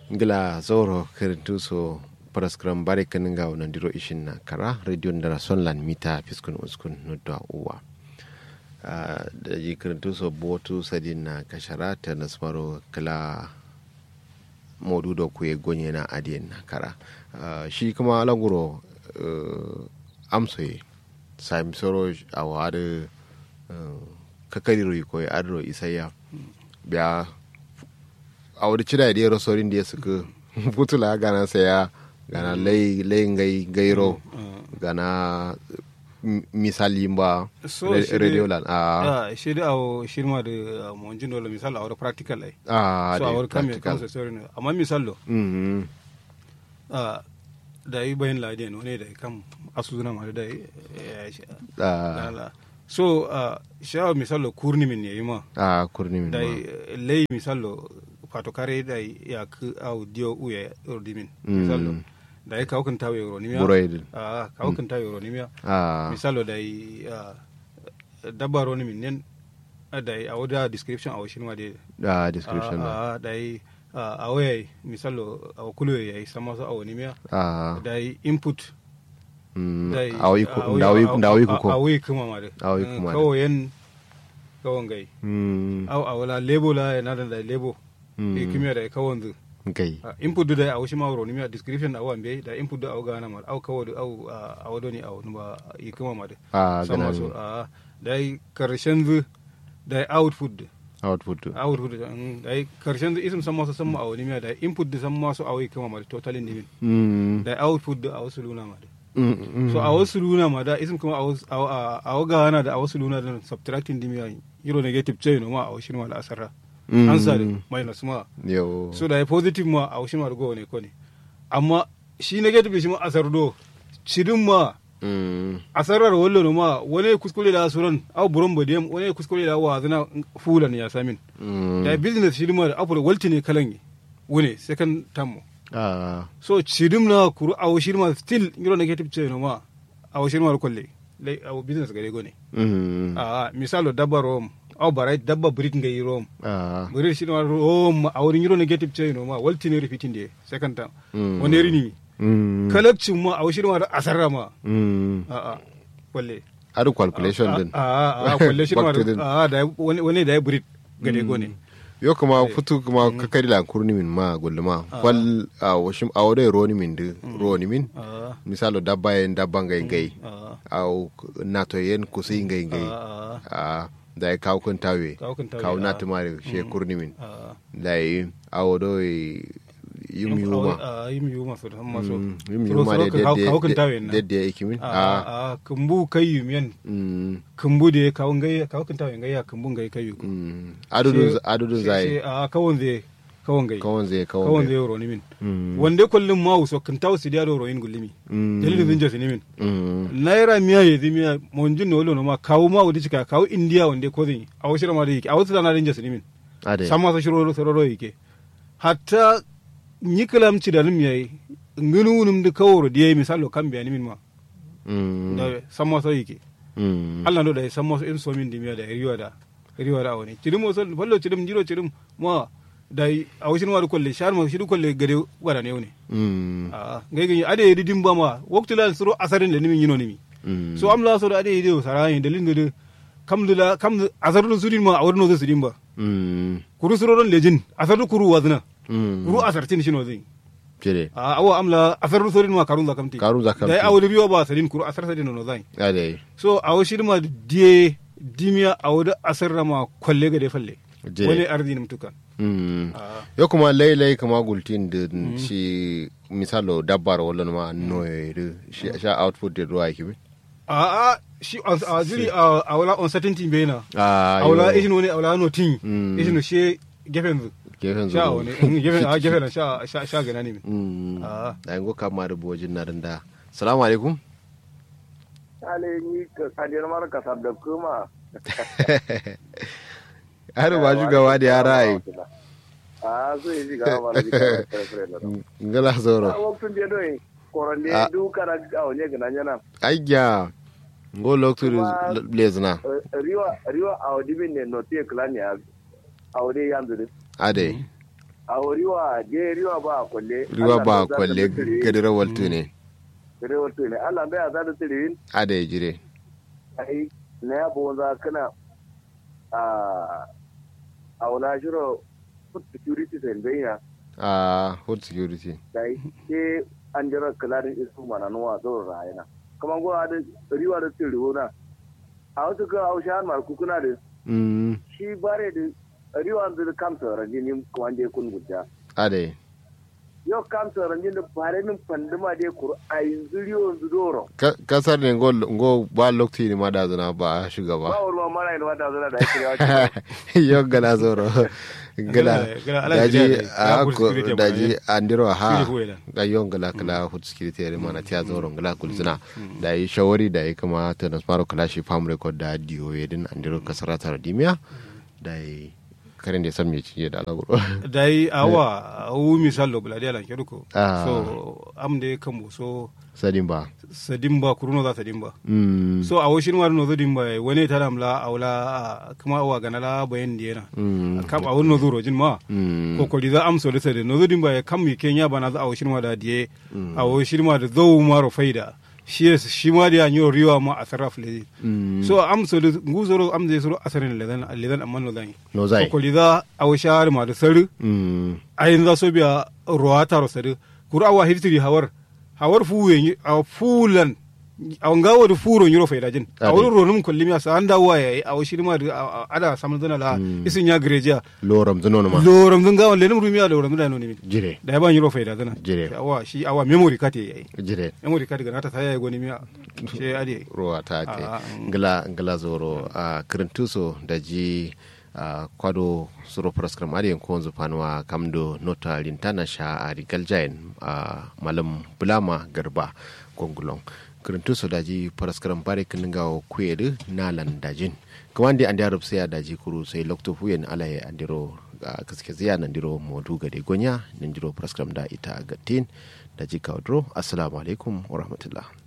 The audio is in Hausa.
ngila zoro kirintu so paraskram bare kaninga nandiro ishin na kara radio ndara sonlan mita fiskun uskun nudwa uwa da ji kirintu so botu sadin na kashara ta nasmaro kala modu da kuye gonye na adiyan na kara shi kuma languro amsoye sami soro a wada kakari ko ya adro isaya biya a wadi cida da yaro sorin da ya suka putula gana saya gana lai lai ngai gairo gana misali ba radio lan a shi da awo shi ma da monjin dole misal a wani practical ai a so a wani kame kansa sorry ne amma misal lo da yi bayan ladiyan wani da kam asuzuna ma da yi so shawa misal lo kurni min yayi ma a kurni min da lai misal lo fato kare da ya ku au dio uye ordimin misal lo da ya kawo kan tawo euro nimia Buroid. ah kawo kan tawo euro nimia a misalo da yi dabba ro nimin nen da yi a wada description a washin ma de a description na ah da yi a waya misalo a kulu ya yi sama so a wani miya a da yi input mm, da yi a wi ku da wi da wi ku a ko wi kuma ma de A wi kuma de. kawo yen kawon gai mm au a wala lebo la ya nada da lebo Mm. e kimiyya da kawon zu kai Ah, input du da a washi mawro ni miya description a wambe da input du a gana ma au kawo du au a wado ni a wani ba yi kuma ma de a sama gana so a da yi karshen zu da yi output du output output du mm, da yi karshen zu isim sama so sama a wani miya da yi input du sama so a wai kuma ma de totalin dimin mm da yi output du a wasu luna ma de mm, mm. so a wasu luna ma da isim kuma a wasu- a a- a waga hana da a wasu luna da subtracting dimiya euro negative ce no ma a wasu ma da asara Mm. answer da minus ma yo so da ya positive ma a wasu ma da go ne ko ne amma shi negative shi ma asar do cidin ma mm asarar wallo no ma wani kuskure da suran au buron bodiyam wani kuskure da wa zana fulan ya samin mm da business shi ma da abu da walti ne kalan wune second term a so cidim na kuru a wasu ma still euro negative ce no ma a wasu ma da kwalle lai a business gare go ne mm a misalo dabba rom au barai dabba brit ngai rom a brit shi ma rom a wurin euro negative ce no ma walti ne repeating de second term Mm. wani rini mm kalakcin ma a wasu ma da asarra ma mm a a kwalle adu calculation din a a kwalle shi ma Back to the- a da wani wani da ya brit gade go ne yo kuma futu kuma kakari la kurni min ma gulluma kwal a washim a wode roni min de roni min a misalo dabba yen dabba ngai ngai a au nato yen kusi ngai ngai a a da ya kawo kun tawe Kawo kun tawe, kawo na ah. tumare she kurni min a da yi a wodo yum yuma a yim yuma so da maso Mm, yum yuma de kawo kun tawe na de de ikimin a a a kumbu kai yumiyan mm kumbu da kawo ngai kawo kun tawe ngai ya kumbu ngai kai yu mm adudun She- adudun she- zai she- a kawon zai kawon gai kawon zai kawon kawon zai zai ro ni min Mm. wande kullum ma so kan tawo sidiya do royin gullimi Mm. dalilin zin jasi ni min mm naira miya ye miya monjin no lo no ma kawo ma wudi cika kawo india wande ko zin a wasu ma da yake a wasu da na rin jasi ni min ade sama sa shiro sororo yake hatta ni kalam ci da nim yayi ngunu num de kawro de misalo kan biya ni min ma mm da sama sa yake mm Allah no da sama so in so min dimiya da riwa da riwa da wani cidim mo so fallo cidim jiro cidim ma da a wasu ma da kolle shar ma shidu kolle gade wada ne ne mm a ngai gani ade yedi dimba ma waktu la suru asarin da nimin yino nimi mm so am la so da ade yedi sarayin dalin da kam da kam asarun sudin ma a wurin no sudin ba mm kuru suroron lejin asarun kuru wazna mm kuru asartin shino zai jere a awa amla asarun sudin ma karun zakamti Karun zakamti. da awuri biyo ba sadin kuru asar sadin no zai ade so a wasu ma die dimiya a wuda asarra ma kwalle ga da falle Je. wani arzini mutukan mm a yo kuma lai lai kuma gultin da shi misalo dabbar wala ma noye da shi sha output da ruwa yake bi a a shi a zuri a a wala uncertainty bai na a a wala ishin wani a wala no tin Mm. ishin no she gefen zu gefen sha zuwa wani mm, gefen a gefen na sha sha sha gana ne min mm a da yango kama da bojin na da salamu alaikum ale ni ka kadir mar ka sabda kuma har ba shugaba da yara ai a so yi ga ma da ka fere na ngala zoro a waktun de doyi koron de Ah. du kana a onye gina nyana ayya ngo loktu Kuma- blazna riwa riwa a odi bin ne no te klani a a odi yanzu de ade a riwa je riwa ba a kwalle riwa ba kwalle gadira waltu ne gare wato ne Allah bai za da tsirin ada ya jire ai na ya bo za kana a a wala shiro food security sen bayya a food security dai ke an jira kalarin isu mana nuwa zo rayana kuma go da riwa da tsiriwo na a wasu ka hausha mar kukuna da mm shi bare da riwa da kamsa rajini kuma je kun gudda ada ya yau kamsa rajini da bare min panduma de kur ai zuriyo zudoro Ka- kasar ne ngo ngo ba lokti ne ma da zana ba ba shugaba wurma mara ina wata zura da ake yawa yau gala zoro gala Gala- ala daji jira da- a ya food ko security daji ne. andiro ha Security ko ila. da yon gala kala food security ne mana tiya zoro gala kulzina da yi shawari da yi kama ta nasmaro kala shi farm record da diyo yedin andiro kasarata radimiya da yi karin da san me ciye da alaguro dai awa wu misal lo buladi alan keduko Ah. so am de kambo so sadin ba sadimba kuruno za sadimba mm so a woshin war no zodimba wani taram la awla kuma awa ganala bayan diena mm kam a wonno zuro jin ma mm ko ko za am so da sade no zodimba ya kam mi kenya bana za a woshin ma da die a woshin ma da zo maro faida shi yes- shi ma da yanyo riwa ma a sarraf le mm so am so da nguzoro am de suro asarin ledan ledan amman no zan no zai ko ko za a woshar ma da saru mm ayin za so biya ruwa taro sadu kuru awa hiftiri hawar hawar fuwe a fulan a ngawo da furo nyiro faida jin a Ade. wurin ronum kullum ya sa anda waya a washi ma da a- a- ada samun zana la isin ya greja loram zuno ma loram zun gawan lenum rumiya da loram zana no nimin jire da ya ba nyiro faida zana Jire. awa shi awa memory card yayi jire memory card ga nata saya goni miya she ade ruwa ta te Ah, ngala ngala zoro a kirintuso da ji a kwado suro praskram ari ko onzu panwa kamdo nota lintana sha a rigal jain a malam bulama garba gongulong kirintuso da ji praskram bare kininga o kwedu nalan dajin kawande andi arab sai daji kuru sai lokto fuyen alaye andiro a kaske ziya nandiro modu gade gonya nandiro praskram da ita gatin da ji kaudro assalamu alaikum wa rahmatullah